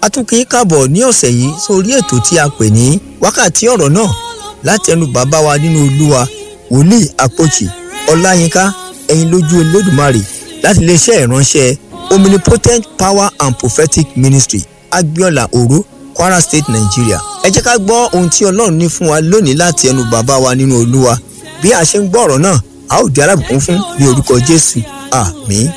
a tún kì í kàbọ̀ ní ọ̀sẹ̀ yìí sórí ètò tí a pè ní wákàtí ọ̀rọ̀ náà láti ẹnu bàbá wa nínú olúwa wòlíì àpòchì ọláyínká ẹ̀yin lójú olódùmarè láti iléeṣẹ́ ìránṣẹ́ omnipotent power and prophetic ministry agbiola oro kwara state nigeria ẹ jẹ́ ká gbọ́ ohun tí ọlọ́run ní fún wa lónìí láti ẹnu bàbá wa nínú olúwa bí a ṣe ń gbọ́ ọ̀rọ̀ náà a ó di alábùkún fún ní orúkọ jésù àmín.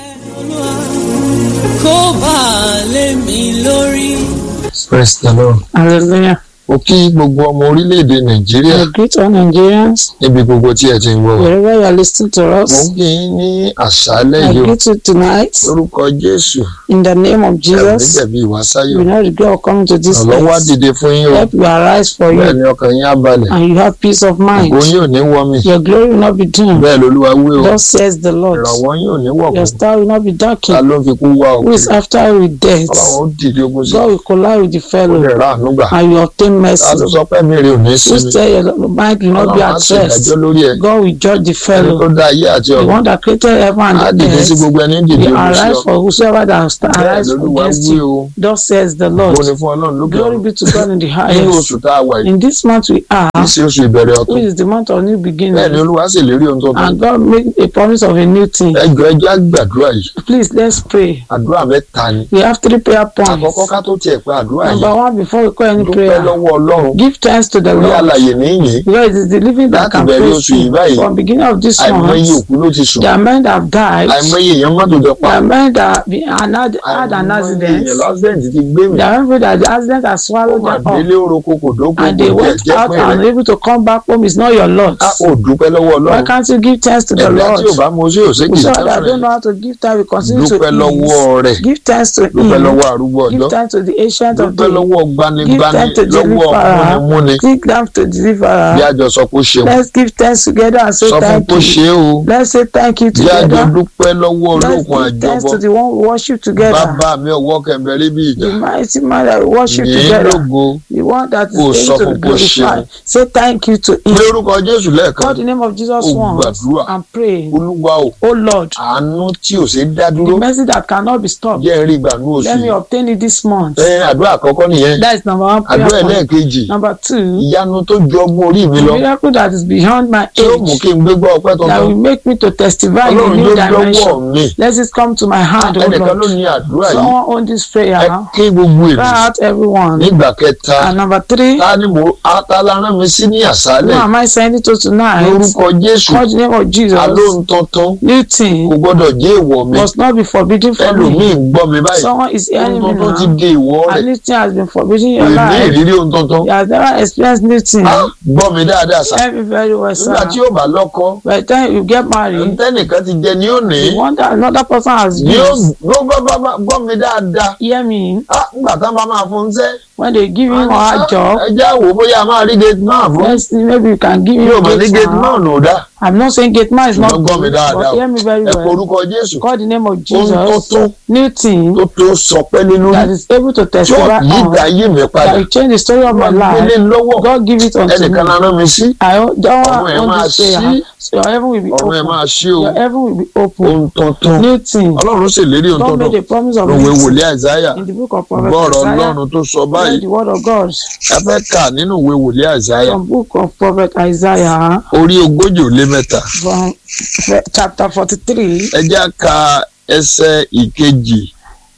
kó bá a lé mi lórí. Praise the Lord. Hallelujah. Mo kí gbogbo ọmọ orílẹ̀-èdè Nàìjíríà I greet all Nigerians níbi gbogbo tí ẹ ti ń wọ̀ wá. wherever you are listening to Mo us. ń kí yín ní àṣálẹ́ I yìí o. greet you tonight Lórúkọ Jésù, in the name of ẹ̀rù Jesus. níjẹ̀bi ìwásáyò. You know regret of coming to this Ọ̀lọ́wọ́ á place. dìde fún yín o. Help will arise for Bẹ́ẹ̀ you ni ọkàn yín á balẹ̀. and you have peace of mind. Ògo yín ò ní wọ́ mi. Your glory will not be dim. Bẹ́ẹ̀ lolúwa wí o. Thus says the Lord. Ìrànwọ́ yín ò ní wọ̀ Your kù. star will not be Ta darkened. ló ń fi kú wá o? Who is after you with death? Ọlọ́run ó dìde ogun sí. God will collide with the Ó fellow lè rà àánú gbà. and you obtain Ta mercy. ló sọ pé mi rè ò ní Who sinmi? say your mind will not be Ọlọ́run á at sì rest? dájọ́ lórí ẹ̀. God will judge the Ẹni tó fellow. dá ayé àti The ọ̀run. one that created heaven Á and the dìde sí earth. gbogbo ẹni dìde will ogun sí arise ọ. for whosoever that will sta- Bẹ́ẹ̀ arise lolúwa against wí you. o. Thus says the Ògo Lord. ni fún Ọlọ́run lókè Glory ọ̀run. be to God in the Nínú highest. oṣù tá a wà yìí. In this month we are, kì í ṣe oṣù ìbẹ̀rẹ̀ ọ̀tún. which is the month of new bẹ́ẹ̀ ni beginning, olúwa sì lérí ohun tó tán. and God made a promise of a new thing. ẹjọ́ ẹjọ́ àgbàdúrà yìí Please let's pray. àdúrà mẹ́ta ni. We have three prayer àkọ́kọ́ points. ká tó tiẹ̀ pé àdúrà Number yìí one, before we call any dúpẹ́ prayer, lọ́wọ́ ọlọ́run give thanks to the orí Lord. àlàyé níyìn Because it is the living that Láti can bẹ̀rẹ̀ praise oṣù yìí you. báyìí, From beginning of this àìmọye month, òkú ló ti sùn there are men that have died. àìmọye èèyàn mọ́tò jọ pa There are men that have been- had had an accident. èèyàn lọ́sẹ̀ǹtì ti gbé mi There are people that the accident has ó swallowed mà them up. délé oroko kò dóko and kò they tiẹ̀ went jẹ́ out pé and rẹ̀ able to come back home is not your lot. á ò dúpẹ́ lọ́wọ́ Why ọlọ́run can't you give thanks to the ẹ̀dá tí ò Lord? bá mọ oṣù òṣèkì We saw that don't tẹ́sán know how to give thanks, we continue to dúpẹ́ lọ́wọ́ rẹ̀ ease. Give thanks to dúpẹ́ Him. lọ́wọ́ arúgbó Give ọjọ́ thanks to the ancient of dúpẹ́ days. lọ́wọ́ gbanigbani thanks to lọ́wọ́ Deliverer. múnimúni Give thanks to the bí deliverer. àjọ sọ pé ó ṣeun Let's give thanks together and say sọ fún thank kó you. ṣe é o Let's say thank you bí àjọ together. dúpẹ́ lọ́wọ́ Let's olókun give thanks àjọbọ to the one we worship together. bàbá mi ọwọ́ kẹ̀mbẹ̀rẹ̀ bí ìjà The mighty man that we worship yìí together. lógo The one that is Kò sọ able to fún kó ṣeun. glorify. Say thank you to Him. lórúkọ jésù lẹ́ẹ̀kan Call the name of Jesus Ó once gbàdúrà. and pray. olúwa o Oh Lord, àánú tí ò ṣe dá the dúró mercy that cannot be stopped. jẹ́ rí ìgbà ní oṣù Let me yìí obtain it this month. ẹ àdúrà àkọ́kọ́ nìyẹn That is number one prayer àdúrà point. ẹlẹ́ẹ̀kejì Number two, ìyanu tó ju ọgbọ́n orí mi the lọ miracle that is beyond my tí ó mú age kí n gbégbá ọpẹ́ that will tuntun make me to testify in a ọlọ́run new tó lọ́wọ́ dimension. mi Let it come to my hand, oh ẹnìkan ló Lord. ní àdúrà yìí Someone own this ẹ prayer. ké gbogbo Cry ènìyàn out everyone. nígbà kẹta And number three, ta ni mo atala rán mi sí ní who àṣálẹ̀ am I sending to tonight? lórúkọ jésù Call the name of Jesus. alóhun tuntun New kò thing gbọ́dọ̀ jẹ́ ìwọ mi must not be forbidden for me. ẹlòmíì ń gbọ́ mi báyìí Someone is hearing ohun me tuntun ti now. di ìwọ rẹ̀ And new thing has been forbidden in kò your ní life. ìrírí ohun tuntun You have never experienced new thing. Á, gbọ́ mi dáadáa sà Tell me very well, nígbà sir. tí yóò bá lọ́kọ By the time you get married, ntẹ́nìkan ti jẹ ní òní the one that another person has ní ó used, ló bá bá bá gbọ́ mi dáadáa hear me, Á, nígbà tá a bá máa fún un sẹ́ when they give him or her job, ẹ jẹ́ àwò bóyá a máa rí gate man fún let's see, maybe you can give yóò him mọ̀ ní gate gate man. man ò dá I'm not saying gate man is not Ṣùgbọ́n gbọ́ mi good, dáadáa but o. hear me very ẹ kọ well. orúkọ Jésù Call the name of ohun Jesus. tuntun New thing tó tó sọ pé nínú that is able to tí ó testify yí on, ìdá ayé mi padà that will change the story of my wọ́n gbélé life. lọ́wọ́ God give it unto ẹnìkan me. la rán mi sí I don't ọ̀run ẹ̀ máa want this prayer. ṣí So your heaven will be ọ̀run ẹ̀ open. máa ṣí o Your heaven will be open. ohun tuntun New thing. ọlọ́run ṣèlérí ohun God tuntun made a promise of lòwe new thing wòlíì àìsáyà in the book of Prophet gbọ́ọ̀rọ̀ Isaiah. ọlọ́run tó sọ Read báyìí the word of God ẹ fẹ́ kà nínú ìwé wòlíì àìsáyà from book of Prophet Isaiah orí ogójì ó lé mẹ́ta from chapter forty-three. ẹ jẹ́ á ka ẹsẹ̀ ìkejì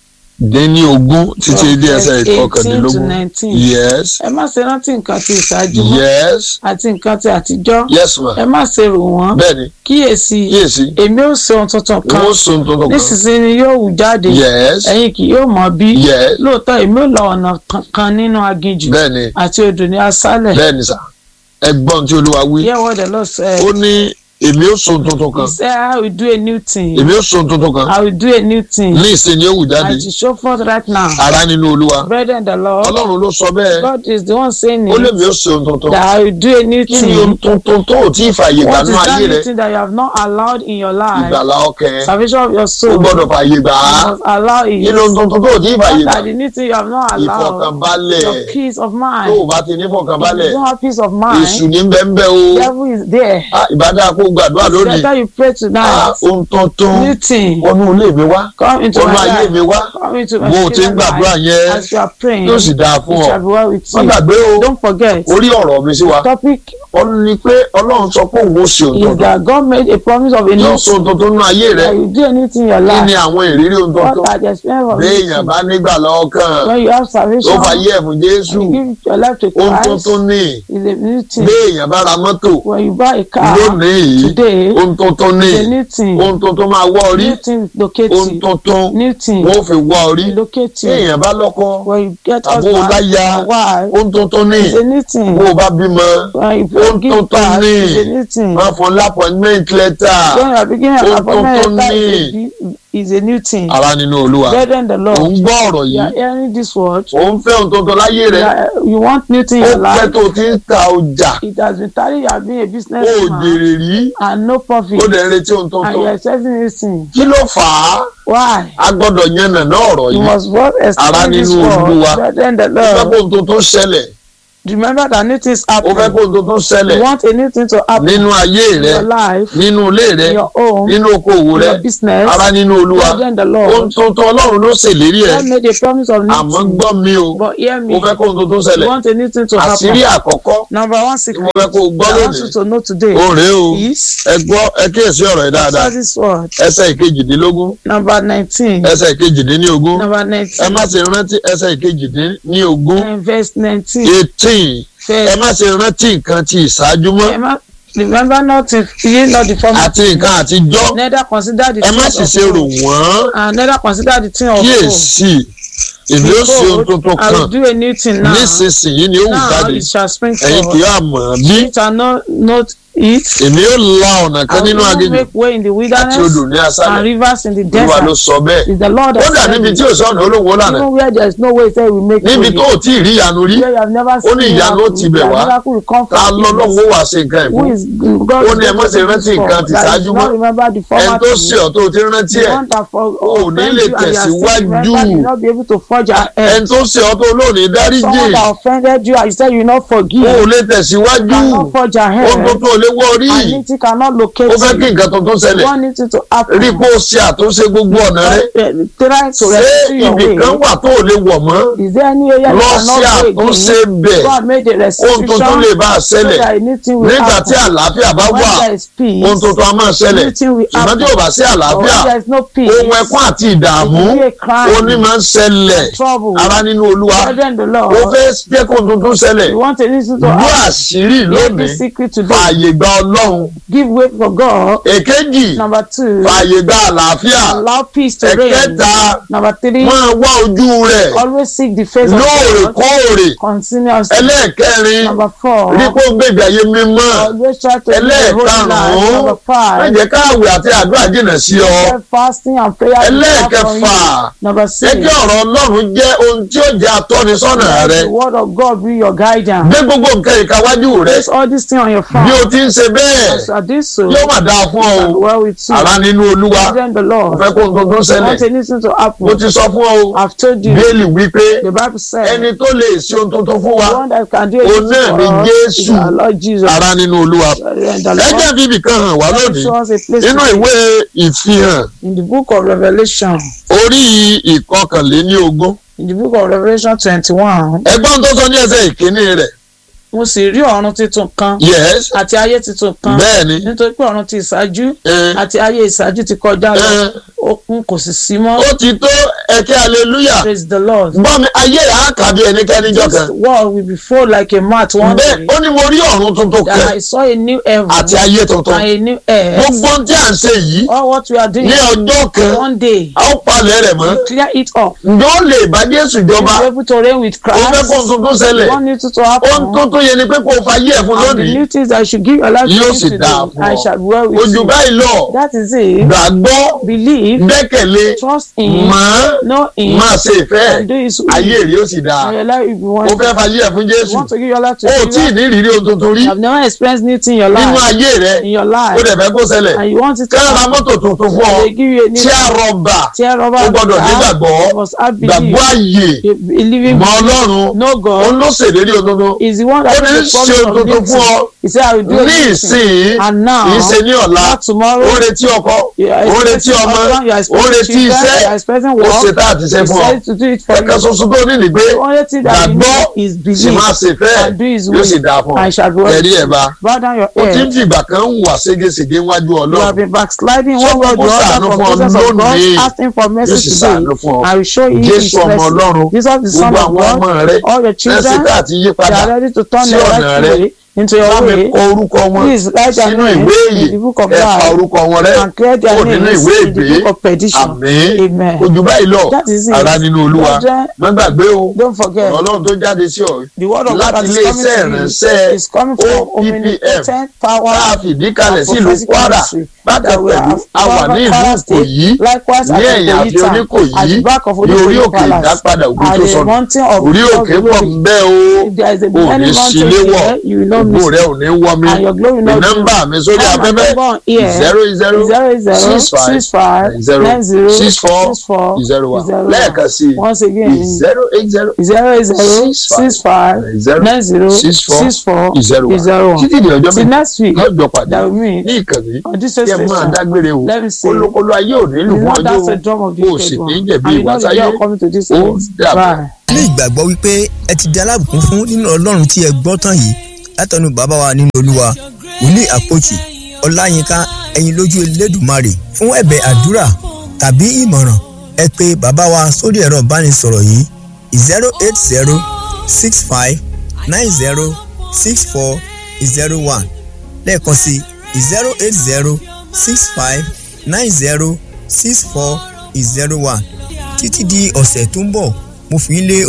dín ní ogún títí dé ẹsẹ̀ eighteen to ìkọkàndínlógún nineteen. yes ẹ má ṣe rántí nǹkan tí ìṣáájú mọ́ yes àti nǹkan tí àtijọ́. yes ma ẹ má ṣe rò wọ́n. bẹ́ẹ̀ni kíyèsí kíyèsí èmi ó ṣe ohun tuntun kan wọ́n so tuntun kan nísinsìnyí yóò wù jáde yes ẹ̀yin kì yóò mọ̀ bí yes lóòótọ́ èmi ò la ọ̀nà kan- kan nínú aginjù bẹ́ẹ̀ni àti odò ní aṣálẹ̀. bẹ́ẹ̀ni sà ẹgbọ́n tí olúwa wí hear what the Lord said. ó ní èmi ó so tuntun kan he said I will do a new thing. èmi ó so tuntun kan I will do a new thing. ní ìsinmi ó wù jáde and to show forth right now. ara nínú olúwa brethren the Lord. ọlọ́run ló sọ bẹ́ẹ̀ God is the one saying ó lè it. mi ó so tuntun that I will do a new kí ni ohun thing. tuntun tó ò tí ì fààyè gbà What is nínú that ayé rẹ new thing that you have not allowed in your life? ìgbàlá ọkàn Salvation of your ó soul. gbọ́dọ̀ fààyè gbà á You must allow kí it. ni ohun tuntun tó ò tí ì fààyè What gbà are the new things you have not allowed? ìfọkànbalẹ̀ Your peace of tó mind. o bá ti ní If fọkànbalẹ̀ you don't have peace of èṣù mind, ní bẹ́ńbẹ́ o devil is there. Ah, ìbádá kó gbàdúrà It's lónìí better you pray Ah, tonight. ohun tuntun New thing. wọnú ilé mi wá Come into wọnú my ayé mi life. wá Come into my bó o ti ń children's gbàdúrà life. yẹn As you are praying, yóò sì dáa fún it ọ shall be well with má you. gbàgbé o Don't forget, orí ọ̀rọ̀ mi sí wa topic ó ní pé ọlọ́run sọ pé òun ó ṣe ohun is tuntun that God made a promise of a yóò new sọ ohun tuntun nínú ayé rẹ that you do anything in your kí ni life. àwọn ìrírí ohun What tuntun are the experience of béèyàn it? bá nígbà lọ́kàn When you have tó salvation, fàyè ẹ̀fún jésù you give your life to ohun Christ, tuntun ní is a new thing. béèyàn bá ra mọ́tò When you buy a car lónìí yìí today, ohun tuntun ní it's a new thing. ohun tuntun máa wọ́ orí New thing locate ohun you. tuntun New thing wọ́n fi wọ́ orí locate you. béèyàn bá lọ́kọ When you get Àbó o bá husband ya or wife, ohun tuntun ní it's a new thing. bó o bá bímọ When you ohun give tuntun birth, ní it's a new thing. wọ́n fún lápọ̀nmẹ́ǹt lẹ́tà When you are beginning Ohun of appointment tuntun letter, ní. is a new thing. ara nínú olúwa Brethren, the òun Lord, gbọ́ ọ̀rọ̀ you are yìí hearing this word. òun fẹ́ ohun tuntun láyé You, rẹ are- you want new thing in ó your pẹ́ life. tó ti ń ta ọjà It has been telling you have been a ó businessman jèrè rí and no profit. ó dẹ̀ ń retí ohun And tuntun you are expecting this thing. kí ló fà á Why? a gbọ́dọ̀ yànnà náà ọ̀rọ̀ You yìí must work Ara explain this nínú Olúwa. word. Brethren, the ó fẹ́ kó Lord, ohun tuntun ṣẹlẹ̀ remember that new things ó fẹ́ happen. kó ohun tuntun ṣẹlẹ̀ You want a new thing to happen nínú ayé in rẹ your life, nínú ilé rẹ in your home, nínú okòwò in rẹ your business. ara nínú olúwa Brethren, the ohun Lord, tuntun ọlọ́run ló ṣèlérí ẹ̀ God made a promise of new àmọ́ thing. gbọ́ mi o But hear ó me. fẹ́ kó ohun tuntun You ṣẹlẹ̀ want a new thing to àṣírí happen. àkọ́kọ́ Number one tí secret mo fẹ́ kó o gbọ́ I want you lónìí to know today ó rèé o is ẹ gbọ́ ẹ kíyèsí ọ̀rọ̀ yìí dáadáa Answer this word. ẹsẹ̀ ìkejìdínlógún Number nineteen. ẹsẹ̀ ìkejìdínlógún Number ẹ nineteen. má ṣe rántí ẹsẹ̀ ìkejìdínlógún And verse nineteen. eighteen ẹ Verse. má ṣe rántí nǹkan ti ìṣáájú mọ́ Remember, remember not to ye not the former àti nǹkan àtijọ́ neither consider the ẹ má things sì of ṣe rò old, wọ́n and neither consider the thing of old. kíyèsí èmi ó ṣe ohun tuntun I will kan do a new thing now. nísinsìnyí ni ó wù Now jáde it shall spring ẹ̀yin kì forth. yóò mọ̀ bí It shall not note it. èmi ó la ọ̀nà I kan will nínú even aginjù make way in the àti wilderness odò ní and aṣálẹ̀ rivers in the olúwa ló desert. sọ bẹ́ẹ̀ Is the Lord ó that dà said níbi it. tí ò sọ̀nà olówó lànà Even where there is no way, say we make níbi way. tó ò tí ì rí ìyanu rí Where you have never ó ní seen ìyanu ó miracle, ti bẹ̀ that wá miracle will come ta from lọ́lọ́run Jesus. ó wà ṣe nǹkan Who ìfún is God? Ó is ní ẹ má ṣe going to rántí do nǹkan for, ti that ṣáájú you mọ́. not remember the ẹni former tó thing. ṣe ọ̀ tó ti rántí The ẹ̀ one that for ò ní offend lè you and you are still tẹ̀síwájú. remember you not be able to forge ahead. ẹni tó ṣe ọ̀ tó lónìí dáríjì Someone that offended you and you said you not forgive. ó lè You tẹ̀síwájú cannot forge ahead. ohun tó tó lé wọ́ rí And it cannot locate ó fẹ́ kí you. nǹkan tuntun ṣẹlẹ̀ One needs to happen. rí kó o ṣe àtúnṣe gbogbo ọ̀nà rẹ Uh, Try to ṣé rescue your ibì kan way. wà tó ò lè wọ̀ mọ́ Is there any area lọ you sí cannot àtúnṣe go bẹ̀ again? God made a ohun tuntun restriction lè bá a so ṣẹlẹ̀ that anything will nígbà tí happen. àlàáfíà bá When wà there is peace, ohun tuntun á máa ṣẹlẹ̀ anything will ṣùgbọ́n tí ò bá sí But àlàáfíà when there is no peace, ohun ẹkún àti ìdààmú it will be a crime, oní máa ń ṣẹlẹ̀ trouble. ara nínú olúwa Brethren, the ó Lord, fẹ́ jẹ́ kó tuntun ṣẹlẹ̀ you want to listen to gbọ́ us. àṣírí Hear lónìí this secret today. fààyè gba ọlọ́run Give way for God. èkejì Number two, fààyè gba àlàáfíà allow peace to reign. ẹ̀kẹta Number three, máa wá ojú rẹ̀ always seek the face of God lóòrèkóòrè continuously. ẹlẹ́ẹ̀kẹrin Number four, rí kó gbègbè ayé mímọ́ always try to live a holy life. ẹlẹ́ẹ̀karùn-ún Number má five, jẹ́ káàwé àti àdúrà jìnnà sí ọ Keep fasting and prayer. will come from ẹlẹ́ẹ̀kẹfà you. Number jẹ́ six, kí ọ̀rọ̀ ọlọ́run jẹ́ ohun tí ó jẹ́ atọ́nisọ́nà let rẹ the word of God be your guidance. gbé gbogbo nǹkan ìkáwájú rẹ Place all these things on your bí o phone. ti ń ṣe bẹ́ẹ̀ As I do so, yóò mà dáa fún ọ and o well with you. ara nínú olúwa Children, the mo Lord. fẹ́ kó nǹkan tó ń ṣẹlẹ̀ Want anything to mo happen? ti sọ fún ọ o I've told you. bíélì wípé The Bible says, ẹni tó lè ṣe ohun tuntun fún wa the one that can do Òun anything náà for ni us is Jésù. our Lord Jesus. ara nínú olúwa And the ẹ jẹ́ Lord bíbí kan hàn wá lónìí show us a place nínú to- ìwé ìfihàn in the book of Revelation. orí ìkọkànléní ogún In the book of Revelation twenty-one, ẹgbọ́n tó sọ ní ẹsẹ̀ ìkíní rẹ̀ mo sì rí ọ̀run tuntun kan yes àti ayé tuntun kan bẹ́ẹ̀ ni nítorí pé ọ̀run ti ìṣáájú ẹ, àti ayé ìṣáájú ti kọjá lọ ẹ, òkun kò sì sí mọ́. ó ti tó ẹ̀kẹ́ hallelujah Praise the Lord. gbọ́ mi ayé yà á kà bí ẹnikẹ́ni jọ This kan world will be full like a mat one bẹ́ẹ̀ day. ó ní mo rí ọ̀run tuntun That kan I saw a new heaven àti ayé tuntun and a new earth. gbogbo ohun tí à ń ṣe yìí All what we are doing ní ọjọ́ kan one day, a ó palẹ̀ rẹ̀ mọ́ clear it up. ǹjẹ́ ó lè bá Jésù jọba Be able to reign with ó fẹ́ Christ. kó ohun tuntun ṣẹlẹ̀ One needs to ohun happen. tuntun yẹn ni pé kó o fa ayé ẹ̀ fún And the lónìí new things that I should give your life to Yóò you sì today, dáa fún I ọ. shall be well with ojú you. báyìí lọ That is it. gbàgbọ́ Believe, gbẹ́kẹ̀lé trust in, mọ̀ know in, máa ṣe ìfẹ́ and do His will. ayé rí ó sì dáa And your life will be ó one. fẹ́ fa ayé ẹ̀ fún You Jésù want to give your life to ó tí ì Jesus. ní ìrírí ohun tuntun rí You have never experienced anything in your nínú life. ayé rẹ In your ó life. dẹ̀ fẹ́ kó ṣẹlẹ̀ And you want it to ká ra happen. mọ́tò tuntun fún ọ They give you a new tí a rọ̀bà tear rubber. ó gbọ́dọ̀ nígbàgbọ́ You must have gbàgbọ́ belief. àyè You Believing mọ Ọlọ́run no òun God ló ṣèlérí ohun tuntun is the one ó ní ṣe tuntun fún ọ He said, I will do a ní new thing. ìsìn And now, kì í ṣe ní ọ̀la not tomorrow. ó retí ọkọ You are ó retí expecting ọmọ husband, you are ó expecting retí children, iṣẹ́ you are expecting ó work. ṣe tá àti ṣe He fún ọ said to do it for ẹ̀ka you. ṣoṣo tó ní ní pé The only thing that you gbàgbọ́ need is sì believe máa ṣe fẹ́ and do his yóò sì will dáa fún ọ and shall be well. ẹ̀rí ẹ̀ bá Bow down your ó ti ń head. fìgbà kan ń wà ségesège níwájú You have ọlọ́run been backsliding Sọ one way or fún the kó other ṣàánú from fún ọ presence of God, lónìí. asking for yóò mercy sì today. ṣàánú fún ọ I will show you his jésù ọmọ mercy. ọlọ́run Jesus the Son gbogbo of àwọn ọmọ God, rẹ all your ẹsẹ̀ children, tá àti yí they padà are ready to turn sí their ọ̀nà right rẹ. way into your bá mi way. kọ orúkọ wọn Please write their sínú name ìwé in yìí the book of ẹ pa life orúkọ wọn rẹ and clear their kúrò nínú names ìwé in the ìgbé book of perdition. àmín Amen. ojú báyìí lọ That is it. ara nínú olúwa Brethren, má gbàgbé o Don't forget. ọ̀rọ̀ ọlọ́run tó jáde sí ọ The word of God láti that is ilé coming iṣẹ́ to you ìránṣẹ́ is coming from OPPF omnipotent power tá a fìdí kalẹ̀ and sí ìlú prophetic kwara ministry bákan that we pẹ̀lú have a wà ní ìlú Kwara State, ìkòyí likewise ní at ẹ̀yìn àfi Okoyi town, oníkòyí at the back of ní orí Okoyi òkè palace ìdápadà ògbó at tó the sọnù mountain of orí God's òkè pọ̀ glory. ń bẹ́ o If there is a ò ní many mountains síléwọ̀ here, you will not ògbó miss rẹ ò ní wọ́ mi and your glory will ní not nọ́mbà mi sórí Have my afẹ́fẹ́ number on here. zero zero zero zero six five six five zero nine zero six four six four zero one zero lẹ́ẹ̀kan sí i once again zero eight zero zero zero Six five. six five zero nine zero six four six four zero one zero one títí di ọjọ́ till mi next week lọ́jọ́ pàdé that will mean ní ìkànnì on this kí ẹ máa station dágbére o let me say kólókóló ayé ò nílùú you know fún that's the ọjọ́ drum of the o sì wicked ní one jẹ̀bi and you ìwà know the sáyé day of coming to this ó place dàbọ̀. bye. ní ìgbàgbọ́ wípé ẹ ti di alábùkún fún nínú ọlọ́run tí ẹ gbọ́ tán yìí látọ̀nù bàbá wa nínú olúwa wòlíì àpòjì ọláyínká ẹ̀yin lójú elédùmarè fún ẹ̀bẹ̀ àdúrà tàbí ìmọ̀ràn ẹ pé bàbá wa sórí ẹ̀rọ ìbánisọ̀rọ̀ yìí zero eight zero six five nine zero six four zero one lẹ́ẹ̀kan sí zero eight zero six five nine zero six four zero one títí di ọ̀sẹ̀ tó ń bọ̀ mo fi ń lé